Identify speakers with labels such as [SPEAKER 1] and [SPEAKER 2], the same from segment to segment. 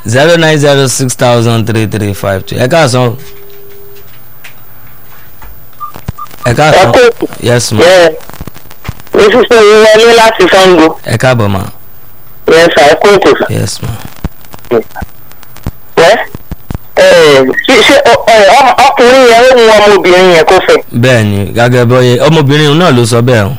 [SPEAKER 1] zero nine zero six thousand three three five two ẹ káàsán o. ẹ káàsán
[SPEAKER 2] Ẹ kú.
[SPEAKER 1] yes ma
[SPEAKER 2] bẹ́ẹ̀ ní sísè yín wọlé láti sango
[SPEAKER 1] ẹ káàbọ̀ ma
[SPEAKER 2] yẹn sà ẹ kó ètò sà.
[SPEAKER 1] yes ma
[SPEAKER 2] wẹ́ ẹ̀ ṣé ṣé ọ- ọ- ọ- ọkùnrin yẹn ó mú ọmọbìnrin yẹn kó fẹ́.
[SPEAKER 1] bẹ́ẹ̀ ni gẹ́gẹ́ bọ́yẹ ọmọbìnrin náà ló sọ bẹ́ẹ̀ o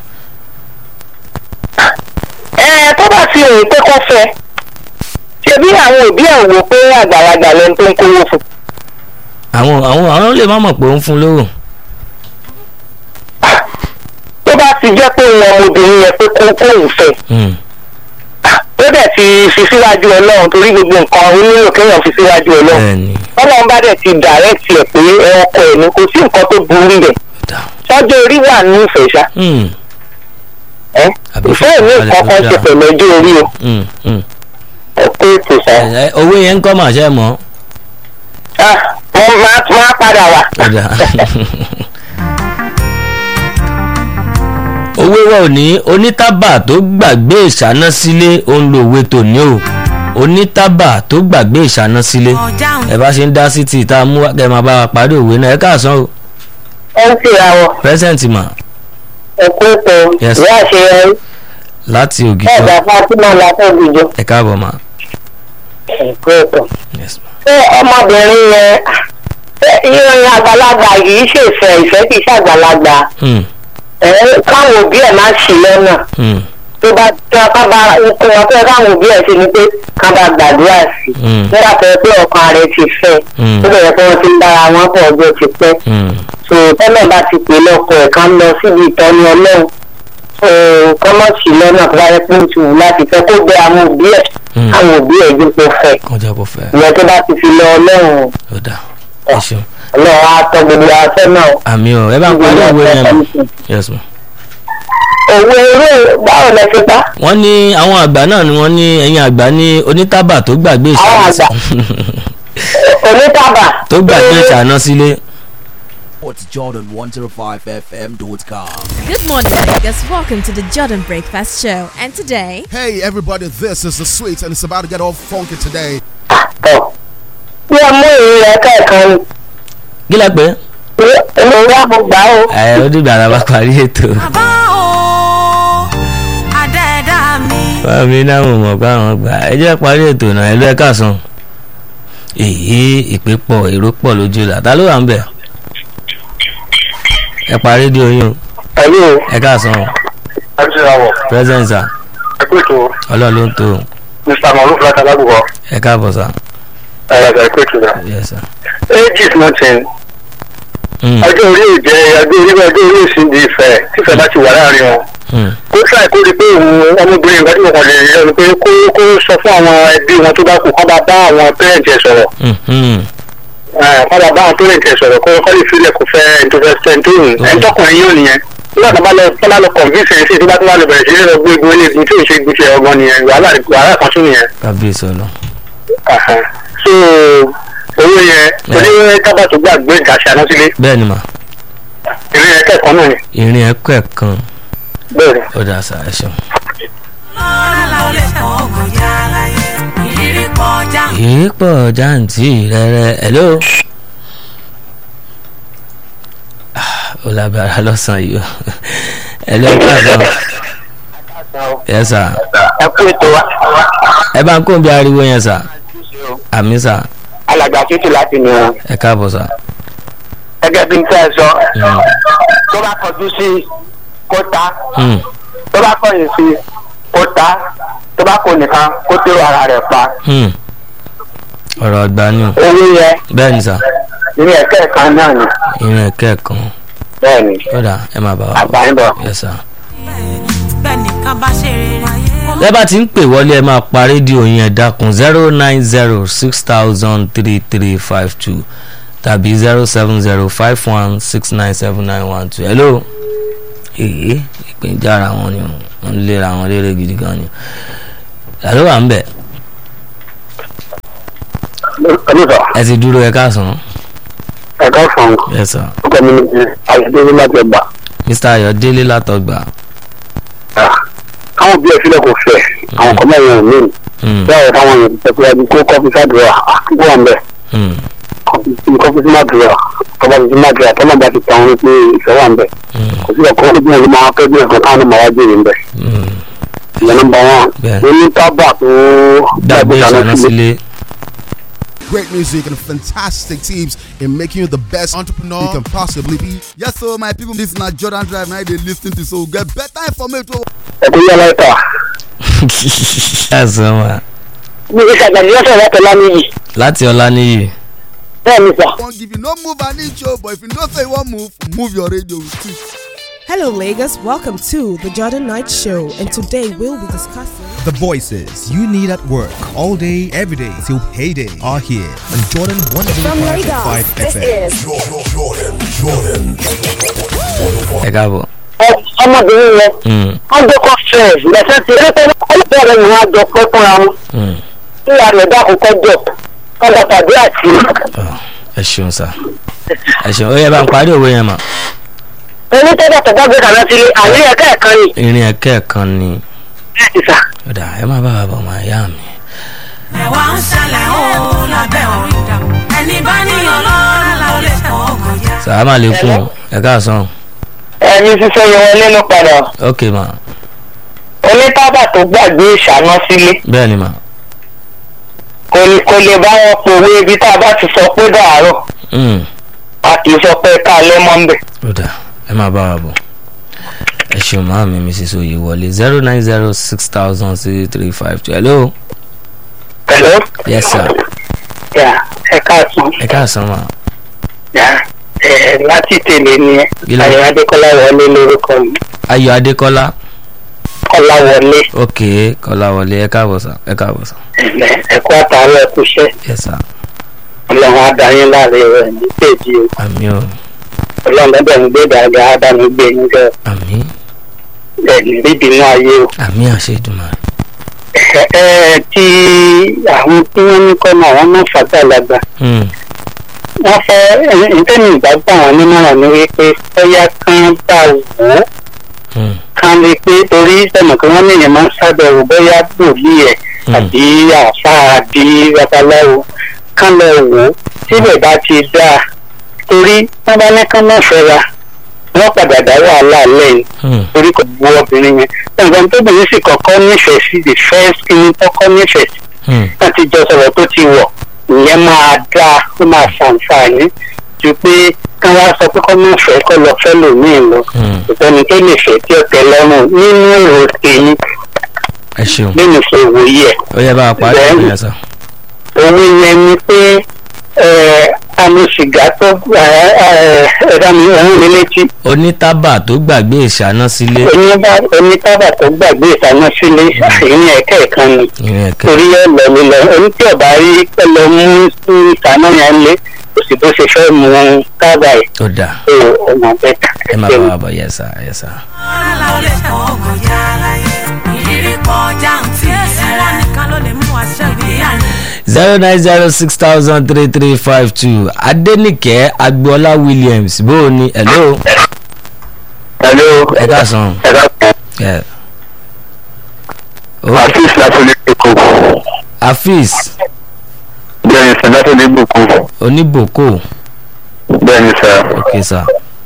[SPEAKER 2] ẹ tó bá ti rìn pé kó fẹ́ ṣe bí àwọn òbí ẹ̀ wò pé àgbàlagbà lẹni tó ń kówó fún.
[SPEAKER 1] àwọn àwọn àwọn lè má mọ̀ pé ó ń fún lówó
[SPEAKER 2] tó bá ti jẹ́ pé òun ọmọbìnrin yẹn pé kó kóun fẹ́
[SPEAKER 1] Hmm,
[SPEAKER 2] ó dẹ̀ ti fi síwájú ọlọ́run torí gbogbo nǹkan ó nílò kéèyàn fi síwájú ọlọ́run
[SPEAKER 1] bẹ́ẹ̀ ni
[SPEAKER 2] ọlọ́run bá dẹ̀ ti dàrẹ́tì ẹ̀ pé ẹ ọkọ ẹ̀ ní kò sí nǹkan tó burú bẹ̀
[SPEAKER 1] dà
[SPEAKER 2] sọ́jọ́ orí wà ní ìfẹ́ ṣá
[SPEAKER 1] Hmm,
[SPEAKER 2] ẹ́
[SPEAKER 1] Àbí
[SPEAKER 2] ìfẹ́ mi
[SPEAKER 1] fífọ́
[SPEAKER 2] nǹkan kan
[SPEAKER 1] balẹ̀
[SPEAKER 2] ṣe
[SPEAKER 1] tó
[SPEAKER 2] pẹ̀lú ọjọ́ orí o
[SPEAKER 1] hmm, hmm.
[SPEAKER 2] ẹ pé ètò ṣá
[SPEAKER 1] Ẹ- ẹ, owó yẹn ń kọ́ màṣẹ́ mọ́
[SPEAKER 2] ah wọ́n máa máa padà wá.
[SPEAKER 1] ọ̀dà owó wa ò ní onítàbà tó gbàgbé ìṣáná sílé òun lo òwe tòní o onítàbà tó gbàgbé ìṣáná sílé ẹ bá ṣe ń dá sí ti ìta mú wá, kẹ́ ẹ máa bá wa parí òwe náà ẹ káàsán o
[SPEAKER 2] ẹ ń tìra wọ
[SPEAKER 1] present ma
[SPEAKER 2] ẹ kú ètò
[SPEAKER 1] Yes.
[SPEAKER 2] ìyá àṣeyọrí
[SPEAKER 1] láti
[SPEAKER 2] ẹ
[SPEAKER 1] ògìjọ
[SPEAKER 2] gbà fatima látọ̀gbìjọ
[SPEAKER 1] ẹ káàbọ̀ ma
[SPEAKER 2] ẹ kú ètò.
[SPEAKER 1] yes ma
[SPEAKER 2] ṣé ọmọbìnrin yẹn ṣé ìrìn àgbàlagbà yìí ṣèfẹ́ ìfẹ́ kì í ṣàgbàlagbà
[SPEAKER 1] hmm,
[SPEAKER 2] ẹ káwọn òbí ẹ̀ máa ṣì lọ́nà
[SPEAKER 1] hmm,
[SPEAKER 2] tó bá tí wọn ká bá nǹkan wọn fẹ́ káwọn òbí ẹ̀ ṣe ni pé ká bá gbàdúrà sí i
[SPEAKER 1] hmm,
[SPEAKER 2] nígbà tó yẹ pé ọkàn rẹ̀ ti fẹ́
[SPEAKER 1] Hmm.
[SPEAKER 2] tó bẹ̀rẹ̀ pé wọ́n ti ń bára wọn pọ̀ ọjọ́ ti pẹ́
[SPEAKER 1] hmm.
[SPEAKER 2] so tẹ́lẹ̀ bá ti pè lọ́kọ̀ ẹ̀ ká lọ síbi ìtọ́ni ọlọ́run so kọ́mọ̀ sí lọ́nà tó bá yẹ pé ó ti wù láti fẹ́ kó bẹ àwọn òbí ẹ̀
[SPEAKER 1] Hmm.
[SPEAKER 2] káwọn òbí ẹ̀ dípò fẹ́
[SPEAKER 1] kọjá kó fẹ́
[SPEAKER 2] ìyẹn tó bá ti fi lọ ọlọ́run
[SPEAKER 1] ọ̀dà ẹ ṣeun
[SPEAKER 2] ọlọ́run á tọ́ gbogbo afẹ́ náà.
[SPEAKER 1] àmì ọ̀ ẹ bá ń parí òwe yẹn ma yes ma.
[SPEAKER 2] òwe eré báwo lẹ fi pa.
[SPEAKER 1] wọ́n ní àwọn àgbà náà ni wọ́n ní ẹ̀yin àgbà ní onítàbà tó gbàgbé ìṣáná
[SPEAKER 2] Àwọn àgbà. onítàbà.
[SPEAKER 1] tó gbàgbé ìṣáná sílé
[SPEAKER 3] It's Jordan105fm.com.
[SPEAKER 4] Good morning, Vegas. Welcome to the Jordan Breakfast Show. And today,
[SPEAKER 5] Hey everybody, this is the sweets and it's about to get all funky today.
[SPEAKER 2] tọ̀ bí ẹ mú ìrìn rẹ kẹ́ẹ̀kan ni
[SPEAKER 1] kí lẹ pé
[SPEAKER 2] pé èmi wá mo gbà ó.
[SPEAKER 1] ẹ ó dìgbà tá a bá parí ètò
[SPEAKER 6] bàbá o àdẹ́ẹ̀dá mi.
[SPEAKER 1] báwo mi náà mo mọ̀ pé àwọn gbà ẹ jẹ́ parí ètò náà ẹ lọ ẹ káàsán èyí ìpè pọ̀ èrò pọ̀ lójú là ta ló wà ń bẹ̀ ẹ parí rédíò yín o
[SPEAKER 2] pẹ̀lú
[SPEAKER 1] ẹ káàsán o
[SPEAKER 2] àjùrawọ̀
[SPEAKER 1] present sir
[SPEAKER 2] ẹ̀kú ètò
[SPEAKER 1] ọlọ́run ló ń tó o
[SPEAKER 2] mr maruf láti alágbèbọ̀
[SPEAKER 1] ẹ káàbọ̀ sir
[SPEAKER 2] ẹ̀rọ ẹ̀kú ètò náà.
[SPEAKER 1] yes sir.
[SPEAKER 2] ages nothing
[SPEAKER 1] Mm,
[SPEAKER 2] ọjọ́ orí ò jẹ́ ọjọ́ orí ọjọ́ orí òsì di ìfẹ́ tífẹ́ bá ti wà láàrin wọn.
[SPEAKER 1] mm,
[SPEAKER 2] kó ṣàì kó rí pé òun ọmọbìnrin nǹkan tí mo kàn lè rí lẹ́nu pé kó kó sọ fún àwọn ẹbí wọn tó bá kú kó bá bá àwọn pẹ́rẹ́ǹtì ẹ̀ sọ̀rọ̀
[SPEAKER 1] mm, mm.
[SPEAKER 2] kó bá bá àwọn pẹ́rẹ́ǹtì ẹ̀ sọ̀rọ̀ kó kọ́ lè filẹ̀ kó fẹ́ ẹni tó fẹ́ ẹni tó hùn ẹni tọkùnrin yóò nìyẹn nígbà tó bá lọ tó bá lọ convince ẹ̀ sí tó bá tó bá lọ bẹ̀rẹ̀ sí ní lọ gbé egun eléegun tí ò ṣe gbé tiẹ̀ ọgbọ́n nìyẹn wàhálà wàhálà kan tún nìyẹn.
[SPEAKER 1] kábíyèsí ọlọ
[SPEAKER 2] Àhán. so owó yẹn torí tábà tó gbàgbé ìdásí àná sílé
[SPEAKER 1] bẹ́ẹ̀ ni mà
[SPEAKER 2] ìrìn yẹn kẹ́kọ̀ọ́ náà ni
[SPEAKER 1] ìrìn ẹ̀kọ́ ẹ̀ kan
[SPEAKER 2] bẹ́ẹ̀ ni.
[SPEAKER 1] ó dà sá ẹ ṣeun.
[SPEAKER 6] lọ́la ó lè kọ́ kọjá láyé ìrírí kọjá.
[SPEAKER 1] ìrìpọ̀ jáǹtì rẹ̀rẹ̀ hello. Ah, ó lágbára lọ́sàn-án yìí o hello káàsán yes sir
[SPEAKER 2] ẹ kú ètò wa
[SPEAKER 1] ẹ bá ń kó bí ariwo yẹn sà àmì sà
[SPEAKER 2] alàgbà títí láti ní wọn.
[SPEAKER 1] ẹ káàbọ̀ sà.
[SPEAKER 2] gẹ́gẹ́ bí n tẹ́ ẹ sọ
[SPEAKER 1] Mm,
[SPEAKER 2] tó bá kọjú sí kó ta
[SPEAKER 1] mm,
[SPEAKER 2] tó bá kọ̀yìn sí kó ta tó bá kó nìkan kó tèrò ara rẹ̀ pa.
[SPEAKER 1] mm. ọ̀rọ̀ ọgbà ni o
[SPEAKER 2] owó yẹn
[SPEAKER 1] bẹ́ẹ̀ ni sà
[SPEAKER 2] ní ẹ̀kẹ́ kan náà ni
[SPEAKER 1] ìrìn ẹ̀kẹ́ kan
[SPEAKER 2] bẹ́ẹ̀ ni
[SPEAKER 1] ó dà ẹ máa bá wa
[SPEAKER 2] àgbà ń bọ̀.
[SPEAKER 1] yes sir.
[SPEAKER 6] bẹ́ẹ̀ nìkan bá ṣe rere.
[SPEAKER 1] ẹ bá ti ń pè wọlé ẹ máa pa rédíò yín ẹ dákun zero nine zero six thousand three three five two tàbí zero seven zero five one six nine seven nine one two hello èyí ìpèníjà ara wọn ni wọn ń lera wọn lérè gidi gan ni àló wà ń bẹ
[SPEAKER 2] olùdó
[SPEAKER 1] ẹ ti dúró ẹ káàsán
[SPEAKER 2] ẹ̀ka fún
[SPEAKER 1] ẹ sọ
[SPEAKER 2] ọkọ mi ní àyẹ̀dẹ́gbẹ́ láti ẹgbà.
[SPEAKER 1] mr ayọ̀délé látọgbà
[SPEAKER 2] káwọn bí ẹ sílẹ̀ kò fẹ́ àwọn kan mẹ́rin ò ní
[SPEAKER 1] Hmm,
[SPEAKER 2] bẹ́ẹ̀ táwọn èèyàn ti tẹ̀síwájú kó kọ́fí sádùúrà àkókò wà ń bẹ̀
[SPEAKER 1] hmm,
[SPEAKER 2] kọ́fí sí mádùúrà tọ́ba ti sí mádùúrà tọ́ba bá ti tàn wọ́n pé ìfẹ́ wà ń bẹ̀
[SPEAKER 1] hmm,
[SPEAKER 2] kò sí ọkọ̀ ọdún yẹn ló máa fẹ́ bí ẹ̀kan táwọn ọmọ wa jèrè ń bẹ̀
[SPEAKER 1] hmm.
[SPEAKER 2] ìyẹn nọmba wọn
[SPEAKER 1] Bẹ́ẹ̀.
[SPEAKER 2] oní tábà tó
[SPEAKER 1] gbàgbé ìṣáná sílé
[SPEAKER 5] Great music and fantastic tips in making you the best entrepreneur you can possibly be. Yes, so my people, this is not Jordan Drive. Now they listen to so get better information.
[SPEAKER 2] ẹ̀kọ́ yẹ láìka.
[SPEAKER 1] ẹ̀sán wa
[SPEAKER 2] mi ò ṣàgbàdì lọ́sọ̀ láti lámìyí
[SPEAKER 1] láti ọláníyì
[SPEAKER 2] bẹ́ẹ̀ ni sà.
[SPEAKER 5] Won't give you no move an inch, oh, but if you don't say one move, move your radio too.
[SPEAKER 3] Hello, Lagos. Welcome to the Jordan Knight Show, and today we'll be discussing.
[SPEAKER 7] The voices you need at work all day, every day till payday are here on Jordan 105.5 FM.
[SPEAKER 1] ẹ káàbọ̀
[SPEAKER 2] ọmọbìnrin yẹn
[SPEAKER 1] Hmm,
[SPEAKER 2] wọ́n jọ kọ́ stress lẹ́sẹ̀ tí ẹgbẹ́ ọlọ́pàá rẹ̀ ni wọ́n á jọ pẹ́ fúnra wọn
[SPEAKER 1] hmm.
[SPEAKER 2] kí ìyá rẹ̀ dákun kọjọ kọjọ tàbí àti.
[SPEAKER 1] ẹ ṣeun sá ẹ ṣeun ó yẹ bá ń parí òwe yẹn mà
[SPEAKER 2] onítẹ̀dá tó dágbé kàná sílé àní ẹ̀ka ẹ̀kan ni
[SPEAKER 1] irin ẹ̀kẹ́ kan ni
[SPEAKER 2] bẹ́ẹ̀ ni sà.
[SPEAKER 1] ọ̀dà ẹ má bá wa bọ̀ máa yá mi.
[SPEAKER 6] ẹ̀wà ń ṣẹlẹ̀ ó lábẹ́ orí dà ẹni bá níyàn lọ́la la ó lè fọ́ kọjá.
[SPEAKER 1] sàlámà lẹ́kùn ẹ káàsán
[SPEAKER 2] ẹni sísọ yẹ wọn nínú padà
[SPEAKER 1] ok mà
[SPEAKER 2] onítàbà tó gbàgbé ìṣáná sílé
[SPEAKER 1] bẹ́ẹ̀ ni mà
[SPEAKER 2] kò kò lè bá wọn pòwe ibi tá a bá ti sọ pé dàárọ̀
[SPEAKER 1] Hmm,
[SPEAKER 2] a kì í sọ pé ká lẹ́mọ́ ń bẹ̀.
[SPEAKER 1] ọ̀dà ẹ má bá wa bọ̀ ẹ ṣeun máa mi mrs oyewọlé zero nine zero six thousand three three five two hello
[SPEAKER 2] Hello?
[SPEAKER 1] yes sir
[SPEAKER 2] yà ẹ káàtún
[SPEAKER 1] ẹ káàsán mà
[SPEAKER 2] yà ẹ láti tèlé ni ẹ
[SPEAKER 1] Ilé.
[SPEAKER 2] ayọ̀ adékọ́lá wọlé lórúkọ mi
[SPEAKER 1] ayọ̀ adékọ́lá
[SPEAKER 2] kọ́lá wọlé
[SPEAKER 1] ok kọ́láwọlé ẹ káàbọ̀ sá ẹ káàbọ̀ sá
[SPEAKER 2] ẹ̀lẹ́ ẹ̀kọ́ àtàwọn ẹ̀kúṣẹ́
[SPEAKER 1] yes sir
[SPEAKER 2] ọlọ́run adáyín láàrin rẹ̀ ní péjì o
[SPEAKER 1] àmì o
[SPEAKER 2] ọlọ́run lọ́dọ̀ ń gbé dàgbà ádámù gbé yín jẹ́
[SPEAKER 1] àmì
[SPEAKER 2] ẹ̀ní bíbínú ayé o.
[SPEAKER 1] àmì àṣẹ ìdùnnà
[SPEAKER 2] ẹ ẹ tí àwọn tí wọ́n ní kọ́ náà wọ́n náà fàgbàlagbà
[SPEAKER 1] hmm
[SPEAKER 2] wọ́n fẹ́ ìtẹ́ni ìgbàgbọ́ àwọn onímọ̀ràn ni wípé bóyá kán bá wò ó
[SPEAKER 1] hmm
[SPEAKER 2] kán rí i pé torí sẹ́mọ̀ kí wọ́n níyẹn máa ń sábẹ̀wò bóyá bòlí ẹ̀
[SPEAKER 1] Hmm.
[SPEAKER 2] àbí àáfàá àbí babaláwo kán lọ wò ó síbẹ̀ bá ti dáa torí wọ́n bá ní kán náà fẹ́ra wọ́n padà dá wàhálà lẹ́yìn
[SPEAKER 1] hmm
[SPEAKER 2] torí kò bu obìnrin yẹn nǹkan tóbìnrin sì kọ́kọ́ nífẹ̀ẹ́ sí the first thing kọ́kọ́ nífẹ̀ẹ́ sí
[SPEAKER 1] hmm
[SPEAKER 2] wọ́n ti jọ sọ̀rọ̀ tó ti wọ̀ ìyẹn máa dáa ó máa ṣàǹfààní ju pé kí wọ́n sọ pé kọ́ máa fẹ́ kọ́ lọ fẹ́ lòmíì lọ
[SPEAKER 1] hmm
[SPEAKER 2] ìtọ́ni tó lè fẹ́ tí ó tẹ lọ́rùn nínú èrò tèmi
[SPEAKER 1] ẹ ṣeun
[SPEAKER 2] nínú ṣe wòye ẹ̀
[SPEAKER 1] ó yẹ bá a parí
[SPEAKER 2] Bẹ́ẹ̀.
[SPEAKER 1] òwe yẹn sá
[SPEAKER 2] òun yẹn ni pé ẹ, àmì sìgá tó ẹ̀dá mi òun mi létí
[SPEAKER 1] onítàbà tó gbàgbé ìṣáná sílé
[SPEAKER 2] oníbà- onítàbà tó gbàgbé ìtaná sílé ìyẹn ẹ̀kẹ́ kan ni.
[SPEAKER 1] irin ẹ̀kẹ́
[SPEAKER 2] torí ẹ lọ mi lọ oní tí ọba rí pẹ lọ mú ìtaná yẹn lé kò sì bó ṣe fẹ́ mú kábà ẹ̀
[SPEAKER 1] ó dà
[SPEAKER 2] tó ọmọ bẹ́ẹ̀
[SPEAKER 1] ẹ má bá wa bọ̀ yẹ sá yẹ sá
[SPEAKER 6] lọ́la la ó lè fọ́ kọjá láyé. ìrírí kọjá ń tì í ẹ̀rọ nìkan ló lè mú àṣẹ ìgbéyàwó.
[SPEAKER 1] zero nine zero six thousand three three five two adẹnìkẹ́ agboola williams bó o ní hello
[SPEAKER 2] hello
[SPEAKER 1] ẹ káàsán
[SPEAKER 2] ẹ̀ka
[SPEAKER 1] ẹ o
[SPEAKER 2] àfíìs láti lè kó
[SPEAKER 1] afis
[SPEAKER 2] bẹ́ẹ̀ni sàn láti lè bùkún
[SPEAKER 1] oníbòkó
[SPEAKER 2] bẹ́ẹ̀ni sàn.
[SPEAKER 1] ok sá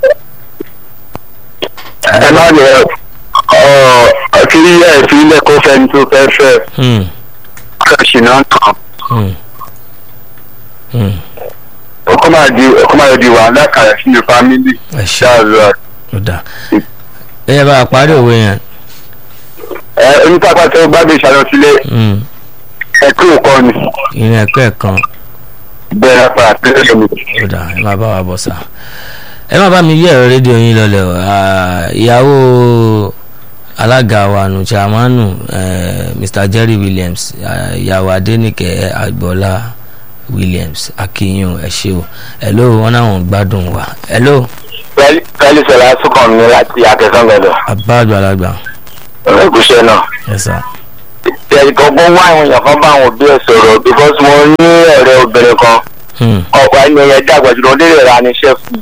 [SPEAKER 2] ẹ má lè ọ àkírí ẹ̀ fi ilẹ̀ kó fẹ́ni tó fẹ́ fẹ́
[SPEAKER 1] hmm
[SPEAKER 2] kẹ́sì náà tán
[SPEAKER 1] hmm hmm
[SPEAKER 2] ọkọ máa di ọkọ máa di wàhálà kàrẹ̀ sínú fámìlì
[SPEAKER 1] ẹ ṣe
[SPEAKER 2] ṣáàlú
[SPEAKER 1] ó dà ẹ yẹ bá a parí òwe yẹn
[SPEAKER 2] ẹ onítàpá tó gbàgbé ìṣàlọ sílé
[SPEAKER 1] hmm
[SPEAKER 2] ẹ kí òkọ ni
[SPEAKER 1] irin ẹ̀kẹ́ kan
[SPEAKER 2] bẹ́ẹ̀ pa àtẹ́lẹ̀ mi.
[SPEAKER 1] ó dà ẹ má bá wa bọ̀ sá ẹ má bá mi yí ẹ̀rọ rédíò yín lọlẹ̀ o Ah, ìyàwó alága wa nù chairmanu eh, mr jerry williams ah, ìyàwó adẹnìkẹ́ agboola williams akínyìn ẹ ṣé o hello wọn náà wọn gbádùn wa hello
[SPEAKER 2] pẹ́ẹ́lí sọ̀rọ̀ asúnkàn mi láti akẹ́kọ̀ọ́ gbọ́dọ̀
[SPEAKER 1] abá àgbàlagbà
[SPEAKER 2] ẹ̀kúṣẹ́ náà.
[SPEAKER 1] ẹ sá
[SPEAKER 2] ẹ̀ẹ́dẹ̀gbọ́n wá àwọn èèyàn kan bá àwọn òbí ẹ̀ sọ̀rọ̀ because mo ní ọ̀rẹ́ obìnrin kan
[SPEAKER 1] Hmm,
[SPEAKER 2] ọkọ̀ ẹni yẹn dàgbà jùlọ lè ra níṣẹ́ fún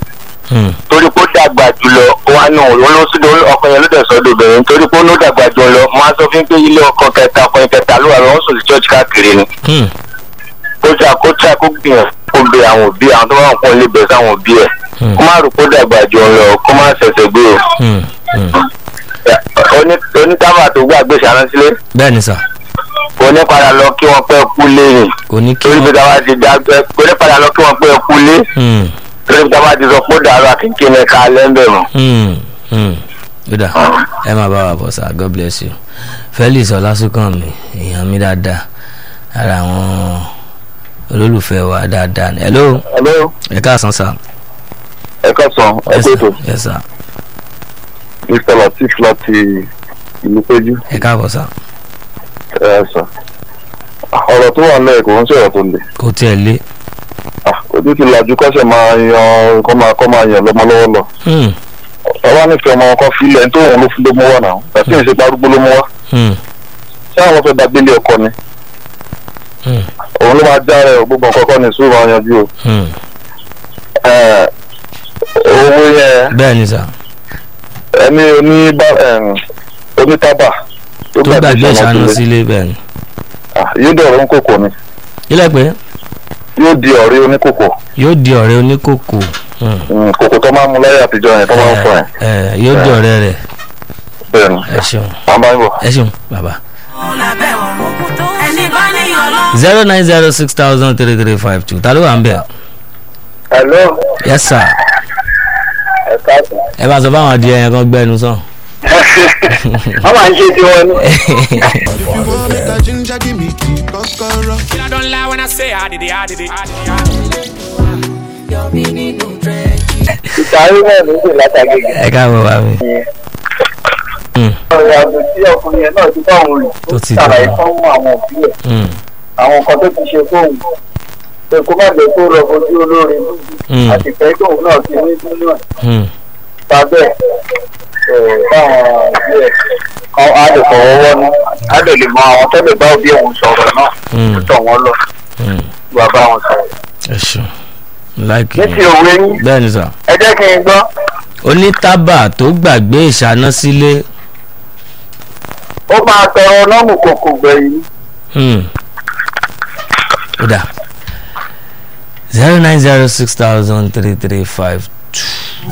[SPEAKER 1] Hmm.
[SPEAKER 2] torí pé ó dàgbà jùlọ wa náà òun ló sídò ọkọ yẹn ló dẹ̀ sọ́dọ̀ obìnrin torí pé ó ló dàgbà jùlọ mo á sọ fún pé ilé ọkọ kẹta ọkọ yẹn kẹta ló wà lọ́wọ́ sòsì church káàkiri ni
[SPEAKER 1] Hmm.
[SPEAKER 2] kó tí a kó tí a kó gbìyànjú kó bẹ àwọn òbí àwọn tó bá wọn kó lè bẹ sáwọn òbí ẹ̀
[SPEAKER 1] Hmm.
[SPEAKER 2] kó má rò pé ó dàgbà jù lọ kó má ṣẹ̀ṣẹ̀ gbé o
[SPEAKER 1] Hmm. Hmm.
[SPEAKER 2] Oní- onítàbà tó gbàgbé ṣàránsílẹ̀
[SPEAKER 1] bẹ́ẹ̀ ni sà
[SPEAKER 2] onípadà lọ kí wọ́n pẹ́ kú lẹ́yìn
[SPEAKER 1] kò ní kí
[SPEAKER 2] torí pé
[SPEAKER 1] wọ́n.
[SPEAKER 2] táwa ti dàgbẹ́ onípadà lọ kí wọ́n pẹ́ kú lé
[SPEAKER 1] Hmm.
[SPEAKER 2] torí pé táwa ti sọ pé ó dàrú àkínkín ní ká lẹ́ńbẹ̀ mọ́.
[SPEAKER 1] Hmm. Hmm. Yóò ẹ máa bá wa bọ̀ sá God bless you Felix Ọlásùnkànmí èèyàn mi dáadáa ara àwọn olólùfẹ́ wa dáadáa ni hello
[SPEAKER 2] hello
[SPEAKER 1] ẹ káàsán sá
[SPEAKER 2] ẹ káàsán ẹ
[SPEAKER 1] Yes,
[SPEAKER 2] kó
[SPEAKER 1] sir.
[SPEAKER 2] ètò
[SPEAKER 1] yes sir
[SPEAKER 2] mr latif láti ìlú péjú
[SPEAKER 1] ẹ káàbọ̀ sá
[SPEAKER 2] ẹ sọ ọ̀rọ̀ tó wà lẹ́yìn kò ń sọ̀rọ̀ tó le
[SPEAKER 1] kò tiẹ̀ lé
[SPEAKER 2] ojú ti làjú kọ́sẹ̀ máa yan kọ́ máa kọ́ máa yan lọ́mọ lọ́wọ́ lọ
[SPEAKER 1] Hmm.
[SPEAKER 2] ọba nífẹ̀ẹ́ ọmọ kan filẹ̀ ní tóun ló fún ló mú wá náà àti ìṣe parúgbó ló mú wá
[SPEAKER 1] Hmm.
[SPEAKER 2] ṣé àwọn fẹ́ dàgbélé ọkọ ni
[SPEAKER 1] Hmm.
[SPEAKER 2] òun ló máa já rẹ̀ gbogbo nǹkan kọ́ ni sùúrù máa yanjú o
[SPEAKER 1] Hmm.
[SPEAKER 2] Ẹ̀, owó yẹn
[SPEAKER 1] bẹ́ẹ̀ ni sà
[SPEAKER 2] ẹni oní onítàbà
[SPEAKER 1] tó gbàgbé ìṣáná
[SPEAKER 2] sílé
[SPEAKER 1] sílé bẹ́ẹ̀ ni
[SPEAKER 2] Ah, yóò dọ̀rọ̀ oníkòkò ni
[SPEAKER 1] ilẹ̀ pé
[SPEAKER 2] yóò di ọ̀rẹ́ oníkòkò
[SPEAKER 1] yóò di ọ̀rẹ́ oníkòkò Hmm.
[SPEAKER 2] Mm, kòkò tó máa ń mu láyé àtijọ́ yẹn tó máa ń fọ yẹn
[SPEAKER 1] ẹ ẹ yóò di ọ̀rẹ́ rẹ̀
[SPEAKER 2] bẹ́ẹ̀ ni
[SPEAKER 1] ẹ ṣeun
[SPEAKER 2] wọ́n bá ń bọ̀.
[SPEAKER 1] ẹ ṣeun bàbá.
[SPEAKER 6] lábẹ́ ọ̀run tó ẹni bá níyàn lọ.
[SPEAKER 1] zero nine zero six thousand three three five two ta ló wà ń bẹ̀.
[SPEAKER 2] hello
[SPEAKER 1] yes sir
[SPEAKER 2] ẹ káàsán.
[SPEAKER 1] ẹ bá sọ fáwọn adìẹ yẹn kan gbẹnu sàn.
[SPEAKER 2] wọ́n máa ń ṣe tiwọn ní.
[SPEAKER 5] If you want make a ginger, give me key, kokoro.
[SPEAKER 8] I don't lie when I say I did it, I did it. I did it.
[SPEAKER 2] ìtàrí náà ló sì látàgége.
[SPEAKER 1] ẹ káàbọ̀ wá mi. Hmm.
[SPEAKER 2] ọ̀rẹ́ àgbẹ̀ tí ọkùnrin yẹn náà ti bá òun rìn
[SPEAKER 1] Tó ti
[SPEAKER 2] ṣàlàyé
[SPEAKER 1] dọ̀rọ̀.
[SPEAKER 2] fún àwọn òbí ẹ̀
[SPEAKER 1] Hmm.
[SPEAKER 2] àwọn nǹkan tó ti ṣe fóun pé kó má jẹ́ kó rọ ojú olórin
[SPEAKER 1] Hmm.
[SPEAKER 2] àti ìfẹ́ tóun náà ti ní nínú ẹ̀
[SPEAKER 1] Hmm.
[SPEAKER 2] sábẹ́ ẹ̀ báwọn òbí ẹ̀ kan á lè fọwọ́ wọ́nú á lè lè mọ àwọn tó lè bá òbí òun sọ̀rọ̀ náà
[SPEAKER 1] Hmm.
[SPEAKER 2] tó tọ̀ wọ́n lọ
[SPEAKER 1] Hmm.
[SPEAKER 2] wà bá wọn sọ̀rọ̀.
[SPEAKER 1] ẹ ṣeun láìkì
[SPEAKER 2] ní ti òwe yín
[SPEAKER 1] bẹ́ẹ̀ ni sà
[SPEAKER 2] ẹ jẹ́ kí n gbọ́
[SPEAKER 1] onítàbà tó gbàgbé ìṣáná sílé.
[SPEAKER 2] ó máa tọrọ nọ́ọ̀mù kòkò gbẹ̀yìn
[SPEAKER 1] Hmm. ó dà zero nine zero six thousand three three five